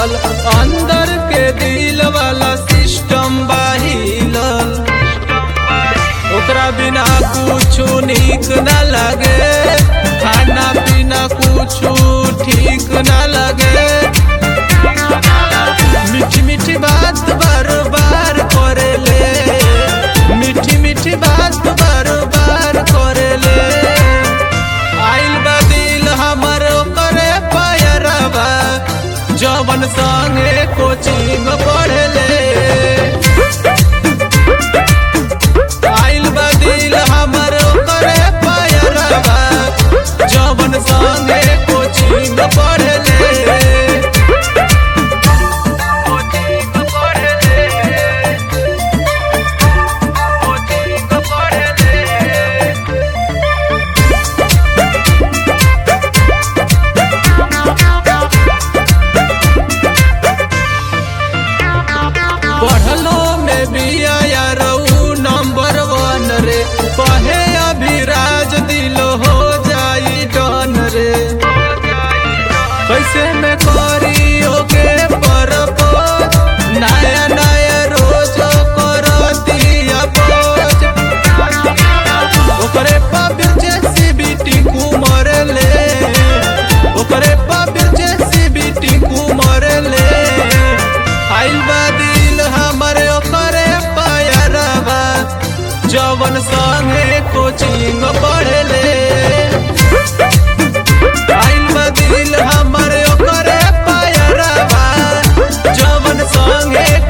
चलल अंदर के दिल वाला सिस्टम बाहिलल ओकरा बिना कुछ निक न लगे खाना पीना कुछ ठीक न लगे मीठी मीठी बात बार बार करेले मीठी मीठी बात बार बार करेले आइल बा दिल हमर करे पायरवा जवन संगे कोचिंग पढ़ले आइल बा दिल हमर करे पायरवा जवन संगे कोचिंग पढ़ले पढ़लो में बिया यारऊ नंबर वन रे कहे अभिराज दिल हो जाई डन रे कैसे में करी ओके परपोज नया नया रोज करती अपोज ओकरे पाबिर जैसी बेटी कुमर ले ओकरे पाबिर जैसी बेटी कुमर ले आइल बा दिल हमरे ओकरे पायरवा जवन संगे कोचिंग पढ़ले आइल बा दिल हमरे ओकरे पायरवा जवन संगे